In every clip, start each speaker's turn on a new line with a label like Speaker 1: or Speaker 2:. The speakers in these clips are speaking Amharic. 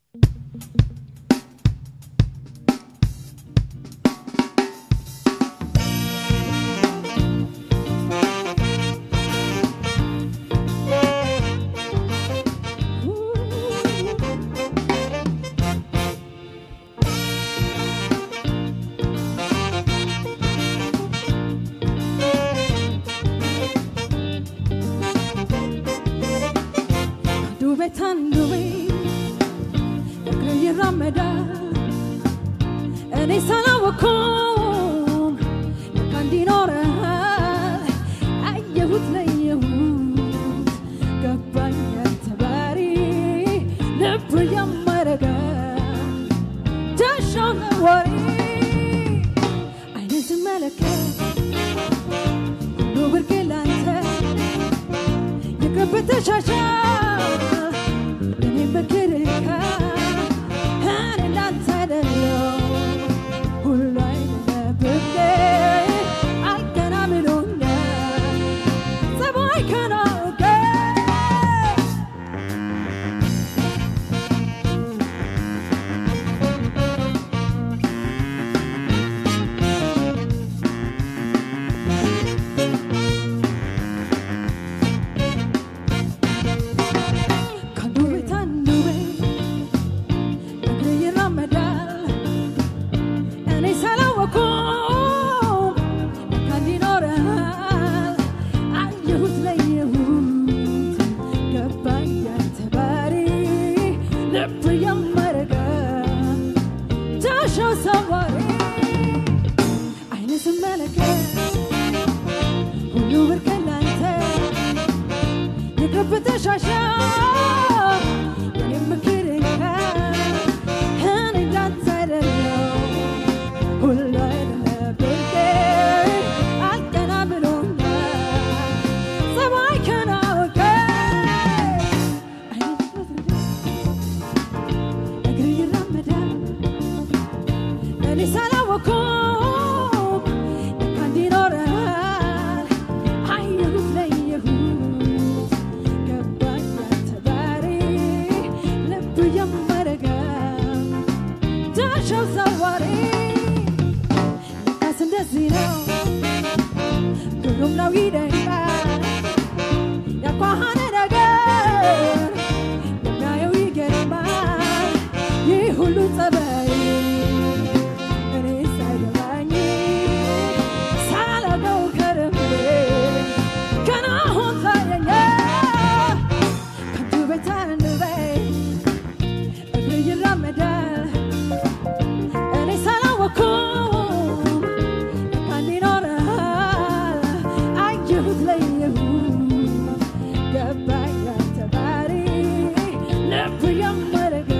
Speaker 1: አንዱ ቤት አንዱ ቤት እግር ይራመዳል እኔ ሳላወኩም ልክ እንዲኖረሃል አየሁት ለየሁት ገባኝ ያንተ ባህሪ ልብ ያመረገ ዳሻውን ወሬ አይነ ስመለከት ሁሉ ብርቅ ላንተ የቅርብ ተሻሻ እኔ በክርካ እኔ እንዳንተ አይደለው ሁሉ አይደለብቄ አልገና ብሎኛል ጸባይ ከናውቄ ከአንዱ ቤት አንዱ ቤት እግር ይራመዳል እኔ ሳላወኩም ለካ እንዲኖረሃል አየሁት ለየሁት ገባኝ ያንተ ባህሪ ልብ ያመረገ ዳሻው ሰዋሪ አይነ ስመለከት ሁሉ ብርቅ ላንተ የቅርብ ተሻሻ የኔም ምክርካ እኔ እንዳንተ አይደለው ሁሉ አይደለብቄ አልቀና ብሎኛል ጸባይ ከናወቀ እግር ይራመዳል እኔ ሳላወኩም ለካ እንዲኖረሃል አየሁት ለየሁት ገባኝ ያንተ ባህሪ ልብ የመረገ ዳሻው ዘዋሪ ለካስ እንደዚህ ነው ግሩም ነው ይደንቃል ያኳኋነ ነገር የሚያየው ይገርማል ይህ ሁሉ ጸባይ እኔ ሳይገባኝ ሳላውቀው ከርሜ ገና አሁን ታየኛል ከአንዱ ቤት አንዱ ቤት እግር ይራመዳል እኔ ሳላወኩም ለካ እንዲኖረሃል አየሁት ለየሁት ገባኝ ያንተ ባህሪ ልብ የመረገ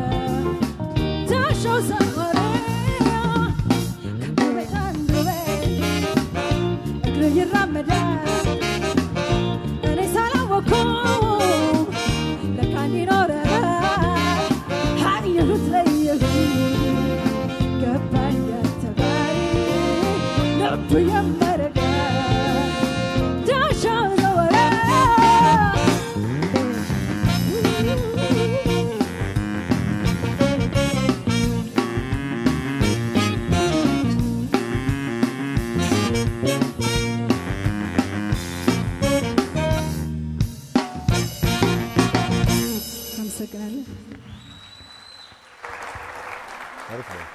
Speaker 1: ዳሻው ሰወረ ከአንዱ ቤት አንዱ ቤት እግር ይራመዳል እኔ ሳላወኩም ለካ እንዲኖረሃል አየሁት ለየሁት ገባኝ ያንተ ባህሪ ልብ የመረገ ዳሻው ዘወረ አመሰግናለሁ።
Speaker 2: አሪፍ ነው።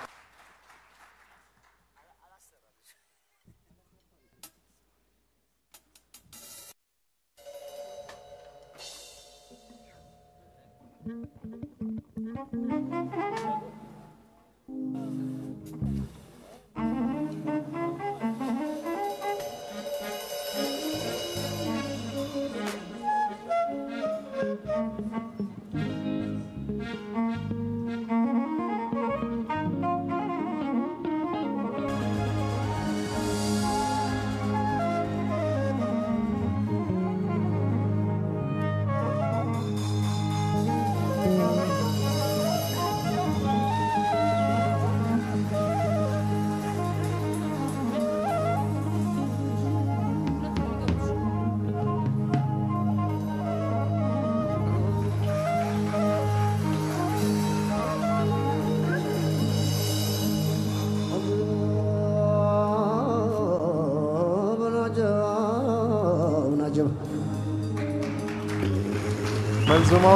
Speaker 2: መንዙማው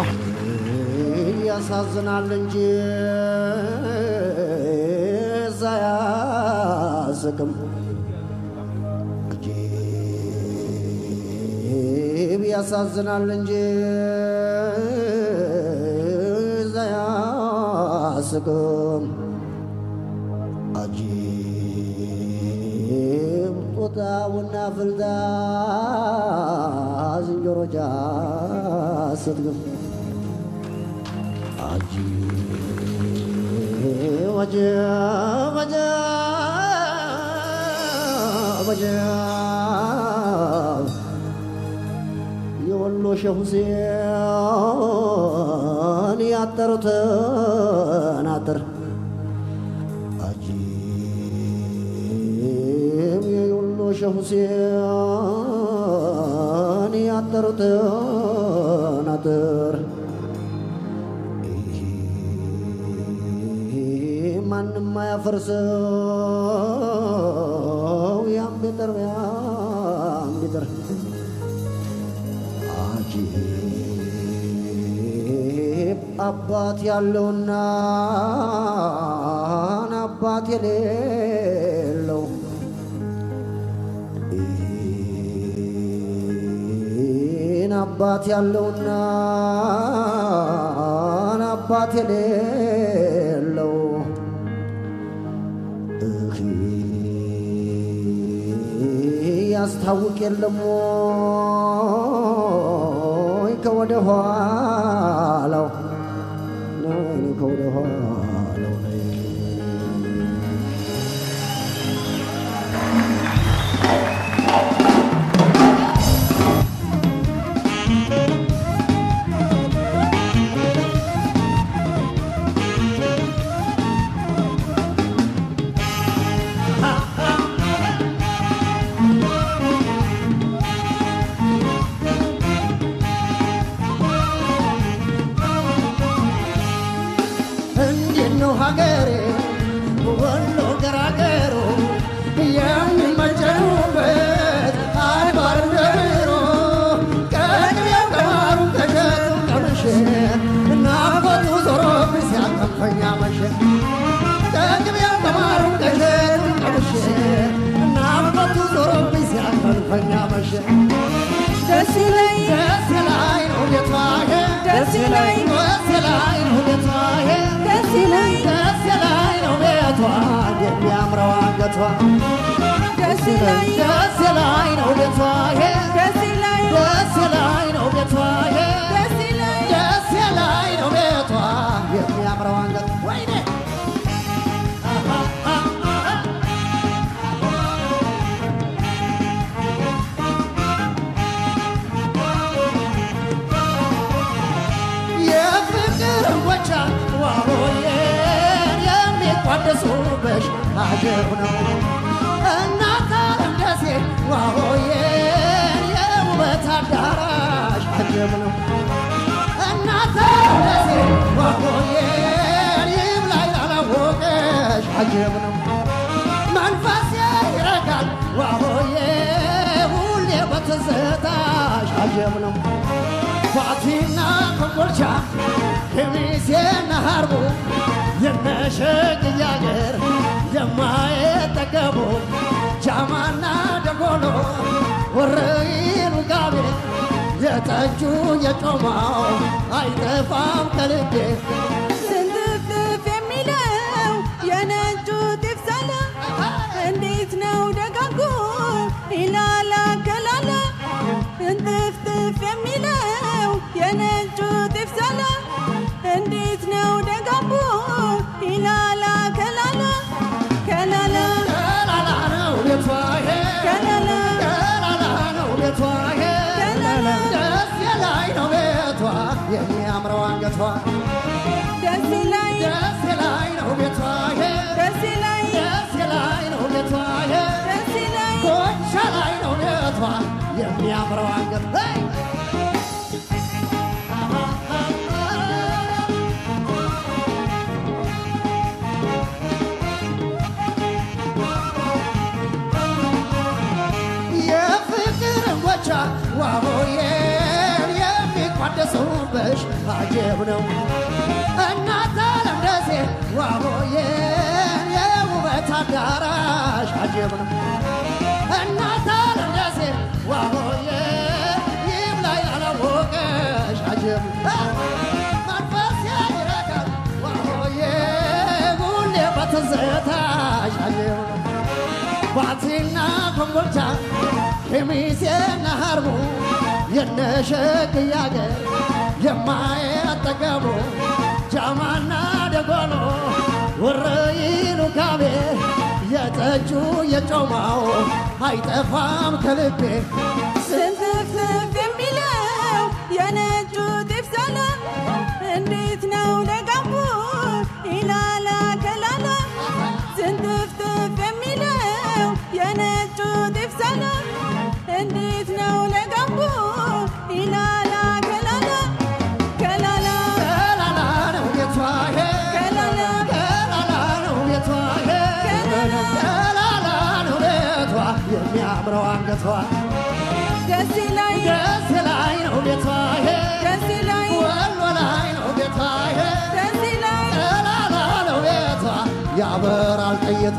Speaker 3: ያሳዝናል እንጂ እዛ ያስቅም እጅብ ያሳዝናል እንጂ እዛ ያስቅም አጂብ ጦጣውና ፍልዳ ዝንጀሮጃ ስትግም አጂብ አጂብ አጂብ አጂብ የወሎ ሼህ ሁሴን ያጠሩትን አጥር አጂብ የወሎ ሼህ ሁሴን ያጠሩትን አጥር ማንም አያፈርሰው ያም ቢጥር ያም ቢጥር አጂብ አባት ያለውና አባት የሌለው ይህን አባት ያለውና አባት የሌለው እኺ ያስታውቅ የለም ወይ ከወደ ኋላው ነይ ከወደ ኋላው ነይ እንዴት ነው ሀገሬ ወሎ ገራገሩ የሚመጀኑበት አድባር ደሮ ቀድሜው ቀማሩ ከሸቱ ቀምሼ ናፈቱ ዞሮብኝ ሲያቀፈኛ መሸ ቀድሜው ቀማሩ ከሸቱ ቀምሼ ናፈቱ ዞሮብኝ ሲያቀፈኛ መሸ
Speaker 1: ደስ ይለኝ
Speaker 3: ደስ ላይ ነው ቤቷሄ
Speaker 1: ደስ ይለኝ
Speaker 3: ደስ ላይ ነው ቤቷሄ
Speaker 1: ደስ ይለኝ
Speaker 3: ደስ ላይ ነው ቤቷ የሚያምረው አንገቷ
Speaker 1: ደስ ይለኝ
Speaker 3: ደስ ላይ ነው ቤቷ
Speaker 1: ደስ ይለኝ
Speaker 3: ደስ ላይ ነው ቤቷ
Speaker 1: ደስ ይለኝ
Speaker 3: ደስ ላይ ነው ቤቷ የሚያምረው አንገቷ ወይኔ የፍቅር ወቻ ዋሆዬን የሚቋደሱበሽ አጀብ ነው እናት ዓለም ደሴ ዋሆዬን የውበት አዳራሽ አጀብ ነው እናት ዓለም ደሴ ዋሆዬን ይብላኝ ላላወቀሽ አጀብ ነው መንፈሴ ይረጋል ዋሆዬ ሁሌ በትዝታሽ አጀብ ነው ፋቲና ኮምቦልቻ ከሚሴና ሀርቦ የነሸግያ አገር የማይጠገቡ ጃማና ደጎሎ ወረኢሉ ጋቤ የጠጁ የጮማው አይጠፋም ከልቤ
Speaker 1: ስንጥፍጥፍ የሚለው የነጩ ጤፍ ዛላ እንዴት ነው ደጋጉ ይላላ ከላላ እንጥፍጥፍ የሚለው የነጩ ጤፍ ዛላ እንዴት ነው ደጋጉ ይላላ ከላላ ከላላ
Speaker 3: ከላላ ነው ቤቷ ይሄ
Speaker 1: ከላላ
Speaker 3: ከላላ ነው ቤቷ ይሄ
Speaker 1: ከላላ
Speaker 3: ደስ የላይ ነው ቤቷ የሚያምረው አንገቷ
Speaker 1: ደስ ይለኝ
Speaker 3: ደስ የላይ ነው ቤቷ ይሄ
Speaker 1: ደስ ይለኝ
Speaker 3: ደስ የላይ ነው ቤቷ ይሄ
Speaker 1: ደስ ይለኝ
Speaker 3: ኮቻ ላይ ነው ቤቷ የሚያምረው አንገት ሄይ! የፍቅር ወቻ ዋሆዬን የሚቋደሱበት ነው እናት ዓለም ደሴ ዋሆዬ የውበት አዳራሽ አጀብ ነው እናት ዓለም ደሴ ዋሆዬ ይብላኝ ላላወቀሽ አጀብ ነው መንፈስ ያይረካል ዋሆዬ ሁሌ በትዝታሽ አጀብ ነው ባቲና ኮምቦልቻ ኬሚሴና ሀርቡ የነሸግያ አገር የማያጠገቡ ጃማና ደጎሎ ወረይኑ ካቤ የጠጁ የጮማው አይጠፋም ከልቤ
Speaker 1: ስንትፍትፍ የሚለው የነጩ ጤፍ ሰላም እንዴት ነው ለጋምቦ ኢላላ ከላላ ስንትፍትፍ የሚለው የነጩ ጤፍ ሰላም እንዴት ነው ለጋምቦ ኢላላ ከላላ ከላላ
Speaker 3: ከላላ ነው ቤቷ ሄ
Speaker 1: ከላላ
Speaker 3: ከላላ ነው ቤቷ ሄ ከላላ ነው ቤቷ የሚያምረው አንገቷ
Speaker 1: ደስ ላይ
Speaker 3: ደስ ላይ ነው ቤቷ ሄ
Speaker 1: ደስ ላይ
Speaker 3: ወሎ ላይ ነው ቤቷ ሄ
Speaker 1: ደስ ላይ
Speaker 3: ከላላ ነው ቤቷ ያበራል ጥይቷ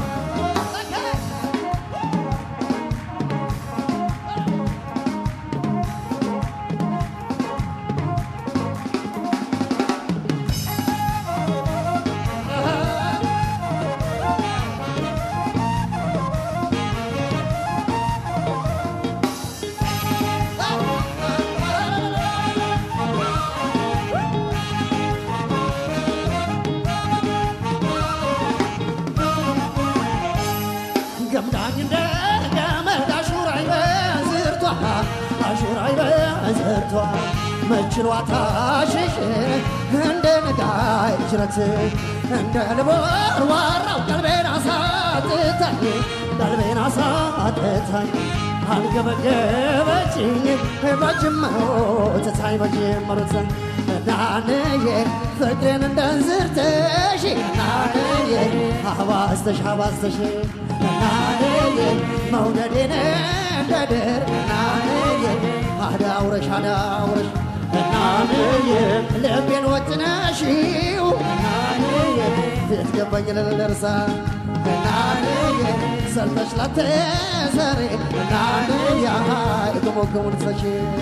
Speaker 3: ገምዳኝ እንደ ገመድ አሹራይ በዝርቷ አሹራይ በዝርቷ መችሏታ ሽሽ እንደ ነጋይ ጅረት እንደ ልቦር ዋራው ቀልቤን አሳጥታኝ ቀልቤን አሳጥታኝ አንገበገበችኝ በጅመሮ ትታኝ በጅመሮ ትታኝ እናንዬ ፍቅሬን እንደ እንዝርትሽ እናንዬ አባስተሽ አባስተሽ እናንዬ መውደዴን እንደ ድር እናንዬ አዳውረሽ አዳውረሽ እናንዬ ልቤን ወጥነሽው እናንዬ ፊት ገባኝ ልልርሳ እናንዬ ሰልተሽ ላትሰሪ እናንዬ የገሞገሙን ሰሽ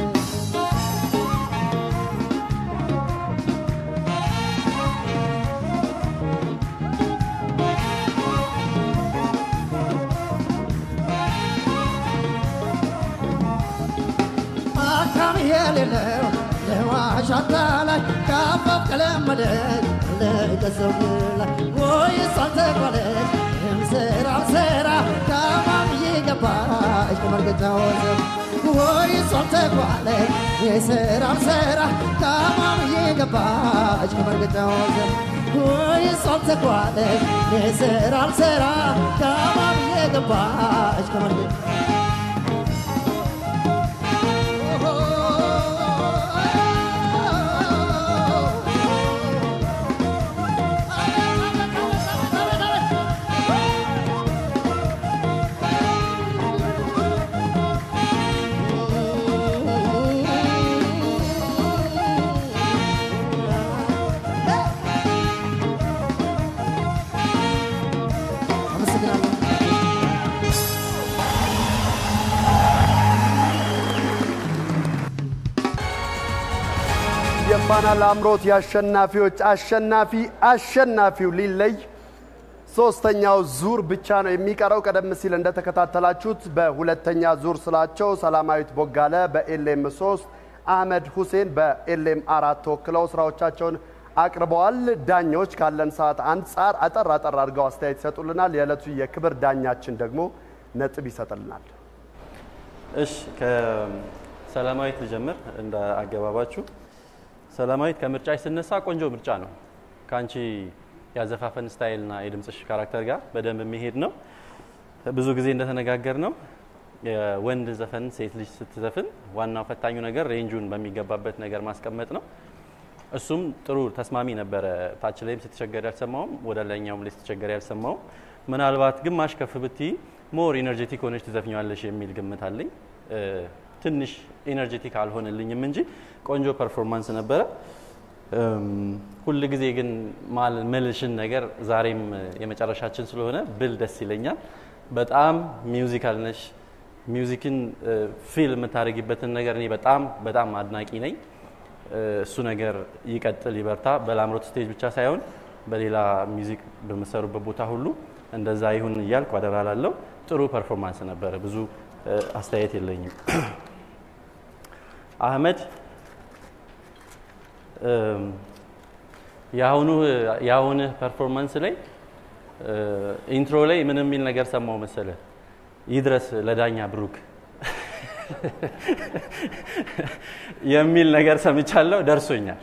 Speaker 3: አካም የሌለው ለዋሽ አታላይ ካፋፍ ከለመደች ለቀሰው ላይ ወይ ሳልተባለች ስራ ስራ ካማም እየገባች ከመርገጫ ወዘብ ወይ ሳልተባለች የስራ ስራ ካማም እየገባች ከመርገጫ ወዘብ ወይ ሳልተባለች የስራ ስራ ካማም እየገባች ከመርገጫ አመሰግናለሁ።
Speaker 2: የፋና ላምሮት የአሸናፊዎች አሸናፊ አሸናፊው ሊለይ ሶስተኛው ዙር ብቻ ነው የሚቀረው። ቀደም ሲል እንደተከታተላችሁት በሁለተኛ ዙር ስላቸው ሰላማዊት ቦጋለ በኤልኤም 3 አህመድ ሁሴን በኤልኤም አራት ተወክለው ስራዎቻቸውን አቅርበዋል። ዳኞች ካለን ሰዓት አንጻር አጠር አጠር አድርገው አስተያየት ይሰጡልናል። የዕለቱ የክብር ዳኛችን ደግሞ ነጥብ ይሰጥልናል።
Speaker 4: እሺ ከሰላማዊት ልጀምር እንደ አገባባችሁ። ሰላማዊት ከምርጫሽ ስነሳ ቆንጆ ምርጫ ነው። ከአንቺ ያዘፋፈን ስታይልና የድምፅሽ ካራክተር ጋር በደንብ የሚሄድ ነው። ብዙ ጊዜ እንደተነጋገር ነው የወንድ ዘፈን ሴት ልጅ ስትዘፍን ዋናው ፈታኙ ነገር ሬንጁን በሚገባበት ነገር ማስቀመጥ ነው። እሱም ጥሩ ተስማሚ ነበረ። ታች ላይም ስትቸገር ያልሰማውም፣ ወደ ላይኛውም ላይ ስትቸገር ያልሰማውም። ምናልባት ግማሽ ከፍ ብትይ ሞር ኢነርጄቲክ ሆነች ትዘፍኛለሽ የሚል ግምት አለኝ። እ፣ ትንሽ ኢነርጄቲክ አልሆነልኝም እንጂ ቆንጆ ፐርፎርማንስ ነበረ። ሁል ጊዜ ግን ማል መልሽን ነገር ዛሬም የመጨረሻችን ስለሆነ ብል ደስ ይለኛል። በጣም ሚውዚካል ነሽ። ሚውዚክን ፊል የምታደርጊበትን ነገር እኔ በጣም በጣም አድናቂ ነኝ። እሱ ነገር ይቀጥል፣ ይበርታ። በላምሮት ስቴጅ ብቻ ሳይሆን በሌላ ሚውዚክ በምሰሩበት ቦታ ሁሉ እንደዛ ይሁን እያልኩ አደራ ላለው። ጥሩ ፐርፎርማንስ ነበረ። ብዙ አስተያየት የለኝም። አህመድ የአሁኑ የአሁንህ ፐርፎርማንስ ላይ ኢንትሮ ላይ ምን የሚል ነገር ሰማው መሰለ? ይድረስ ለዳኛ ብሩክ የሚል ነገር ሰምቻለሁ። ደርሶኛል።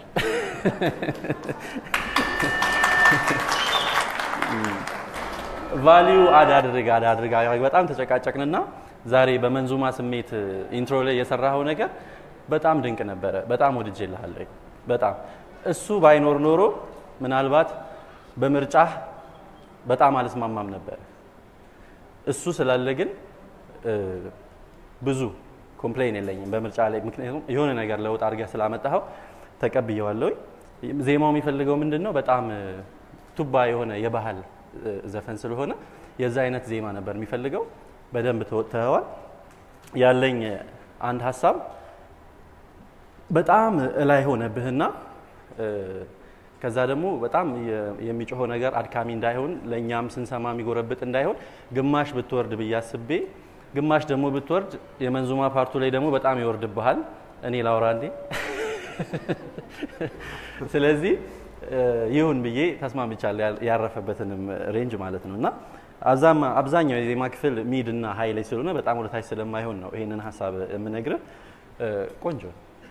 Speaker 4: ቫሊዩ አድ አድርግ አድ አድርግ በጣም ተጨቃጨቅንና ዛሬ በመንዙማ ስሜት ኢንትሮ ላይ የሰራኸው ነገር በጣም ድንቅ ነበረ። በጣም ወድጄልሃለሁ። በጣም እሱ ባይኖር ኖሮ ምናልባት በምርጫህ በጣም አልስማማም ነበር። እሱ ስላለ ግን ብዙ ኮምፕሌን የለኝም በምርጫ ላይ። ምክንያቱም የሆነ ነገር ለውጥ አድርገህ ስላመጣኸው ተቀብየዋለሁ። ዜማው የሚፈልገው ምንድን ነው? በጣም ቱባ የሆነ የባህል ዘፈን ስለሆነ የዛ አይነት ዜማ ነበር የሚፈልገው። በደንብ ተወጥተኸዋል። ያለኝ አንድ ሀሳብ በጣም እላይ ሆነብህና ከዛ ደግሞ በጣም የሚጮኸው ነገር አድካሚ እንዳይሆን ለእኛም ስንሰማ የሚጎረብጥ እንዳይሆን ግማሽ ብትወርድ ብዬ አስቤ፣ ግማሽ ደግሞ ብትወርድ የመንዙማ ፓርቱ ላይ ደግሞ በጣም ይወርድብሃል። እኔ ላውራ እንዴ? ስለዚህ ይሁን ብዬ ተስማምቻለሁ። ያረፈበትንም ሬንጅ ማለት ነው እና አብዛኛው የዜማ ክፍል ሚድ እና ሀይ ላይ ስለሆነ በጣም ወደታች ስለማይሆን ነው ይሄንን ሀሳብ የምነግርህ። ቆንጆ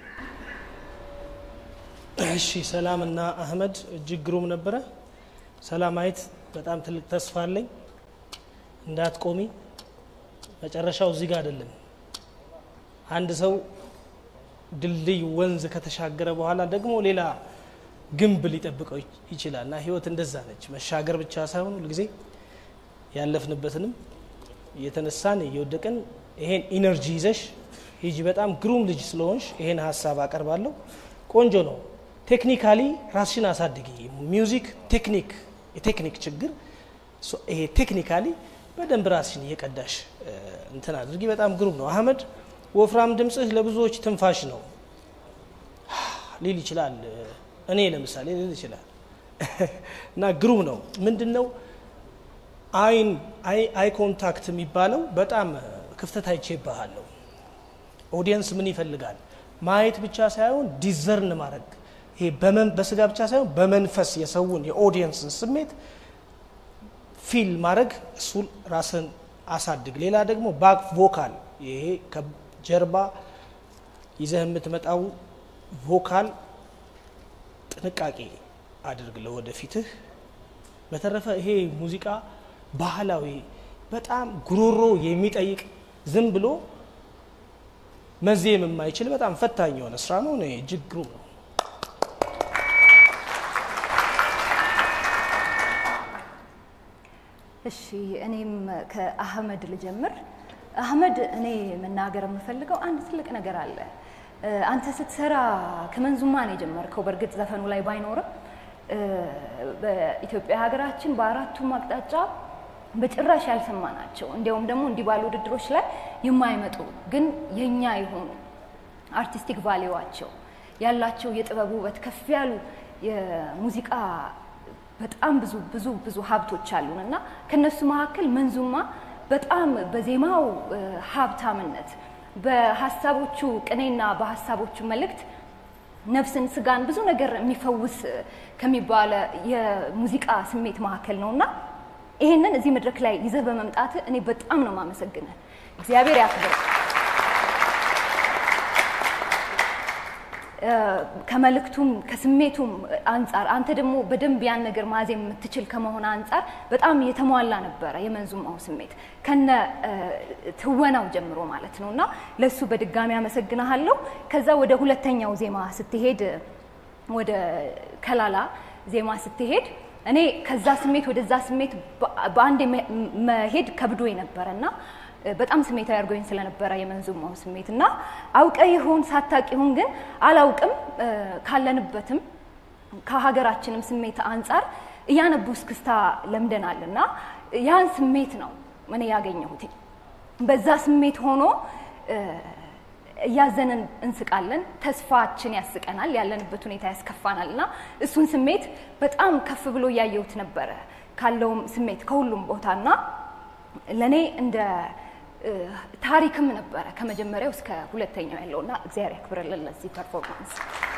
Speaker 5: እሺ ሰላም እና አህመድ እጅግ ግሩም ነበረ። ሰላማዊት በጣም ትልቅ ተስፋ አለኝ። እንዳትቆሚ፣ መጨረሻው እዚህ ጋር አይደለም። አንድ ሰው ድልድይ ወንዝ ከተሻገረ በኋላ ደግሞ ሌላ ግንብ ሊጠብቀው ይችላል እና ህይወት እንደዛ ነች። መሻገር ብቻ ሳይሆን ሁልጊዜ ያለፍንበትንም እየተነሳን እየወደቅን ይሄን ኢነርጂ ይዘሽ ሂጂ። በጣም ግሩም ልጅ ስለሆንሽ ይሄን ሀሳብ አቀርባለሁ። ቆንጆ ነው። ቴክኒካሊ ራስሽን አሳድጊ። ሚውዚክ ቴክኒክ የቴክኒክ ችግር ይሄ ቴክኒካሊ በደንብ ራስሽን እየቀዳሽ እንትን አድርጊ። በጣም ግሩም ነው። አህመድ ወፍራም ድምፅህ ለብዙዎች ትንፋሽ ነው ሊል ይችላል። እኔ ለምሳሌ ሊል ይችላል እና ግሩም ነው። ምንድን ነው አይን አይ ኮንታክት የሚባለው በጣም ክፍተት አይቼብሃለሁ። ኦዲየንስ ምን ይፈልጋል? ማየት ብቻ ሳይሆን ዲዘርን ማድረግ ይሄ በስጋ ብቻ ሳይሆን በመንፈስ የሰውን የኦዲየንስን ስሜት ፊል ማድረግ እሱ ራስን አሳድግ። ሌላ ደግሞ ባክ ቮካል ይሄ ከጀርባ ይዘህ የምትመጣው ቮካል ጥንቃቄ አድርግ ለወደፊትህ። በተረፈ ይሄ ሙዚቃ ባህላዊ በጣም ጉሮሮ የሚጠይቅ ዝም ብሎ መዜም የማይችል በጣም ፈታኝ የሆነ ስራ ነው። እኔ እጅግ ግሩም ነው።
Speaker 6: እሺ እኔም ከአህመድ ልጀምር። አህመድ እኔ መናገር የምፈልገው አንድ ትልቅ ነገር አለ። አንተ ስትሰራ ከመንዙማ ነው የጀመርከው። በእርግጥ ዘፈኑ ላይ ባይኖርም በኢትዮጵያ ሀገራችን በአራቱም አቅጣጫ በጭራሽ ያልሰማ ናቸው። እንዲያውም ደግሞ እንዲህ ባሉ ውድድሮች ላይ የማይመጡ ግን የኛ የሆኑ አርቲስቲክ ቫሌዋቸው ያላቸው የጥበብ ውበት ከፍ ያሉ የሙዚቃ በጣም ብዙ ብዙ ብዙ ሀብቶች አሉን እና ከነሱ መካከል መንዙማ በጣም በዜማው ሀብታምነት በሀሳቦቹ ቅኔና በሀሳቦቹ መልእክት ነፍስን፣ ስጋን ብዙ ነገር የሚፈውስ ከሚባለ የሙዚቃ ስሜት መካከል ነው እና ይሄንን እዚህ መድረክ ላይ ይዘህ በመምጣት እኔ በጣም ነው የማመሰግንህ። እግዚአብሔር ያክብር። ከመልእክቱም ከስሜቱም አንጻር አንተ ደግሞ በደንብ ያን ነገር ማዜም የምትችል ከመሆን አንጻር በጣም የተሟላ ነበረ የመንዙማው ስሜት ከነ ትወናው ጀምሮ ማለት ነው እና ለሱ በድጋሚ አመሰግናለሁ። ከዛ ወደ ሁለተኛው ዜማ ስትሄድ ወደ ከላላ ዜማ ስትሄድ እኔ ከዛ ስሜት ወደዛ ስሜት በአንድ መሄድ ከብዶ የነበረ እና በጣም ስሜታዊ አድርጎኝ ስለነበረ የመንዙማው ስሜት እና አውቀ ይሁን ሳታቅ ይሁን ግን አላውቅም ካለንበትም ከሀገራችንም ስሜት አንጻር እያነቡ እስክስታ ለምደናል እና ያን ስሜት ነው እኔ ያገኘሁት። በዛ ስሜት ሆኖ እ፣ እያዘንን እንስቃለን፣ ተስፋችን ያስቀናል፣ ያለንበት ሁኔታ ያስከፋናል እና እሱን ስሜት በጣም ከፍ ብሎ እያየሁት ነበረ ካለውም ስሜት ከሁሉም ቦታና ለእኔ እንደ እ፣ ታሪክም ነበረ ከመጀመሪያው እስከ ሁለተኛው ያለውና እግዚአብሔር ያክብርልን ለዚህ ፐርፎርማንስ።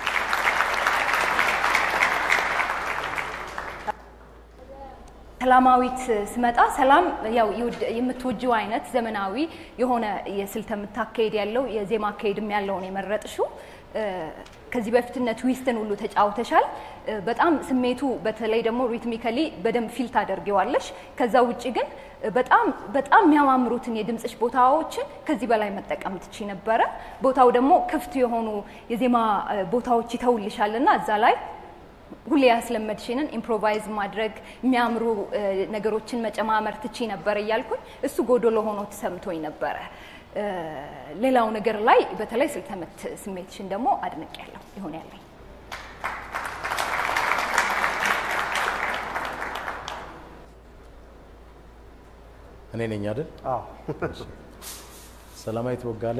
Speaker 6: ሰላማዊት ስመጣ ሰላም ያው የውድ- የምትወጂው አይነት ዘመናዊ የሆነ የስልት የምታካሄድ ያለው የዜማ አካሄድም ያለውን የመረጥሽው እ፣ ከዚህ በፊት እነ ትዊስትን ሁሉ ተጫውተሻል። እ፣ በጣም ስሜቱ በተለይ ደግሞ ሪትሚካሊ በደንብ ፊል ታደርጊዋለሽ። ከዛ ውጭ ግን በጣም በጣም የሚያማምሩትን የድምፅሽ ቦታዎችን ከዚህ በላይ መጠቀም ትቺ ነበረ። ቦታው ደግሞ ክፍት የሆኑ የዜማ እ፣ ቦታዎች ይተውልሻል እና እዛ ላይ ሁሌ ያስለመድሽንን ኢምፕሮቫይዝ ማድረግ የሚያምሩ እ፣ ነገሮችን መጨማመር ትቺ ነበር እያልኩኝ እሱ ጎዶሎ ሆኖ ተሰምቶኝ ነበረ። እ፣ ሌላው ነገር ላይ በተለይ ስልተምት ስሜትሽን ደግሞ አድንቅ ያለው ይሆን ያለኝ
Speaker 7: እኔ ነኝ አይደል?
Speaker 2: አዎ
Speaker 7: ሰላማዊት ቦጋለ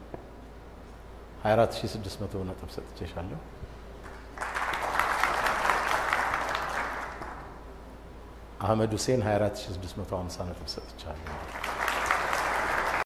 Speaker 7: 24600 ነጥብ ሰጥቼሻለሁ። አህመድ ሁሴን 24650 ነጥብ ሰጥቻለሁ።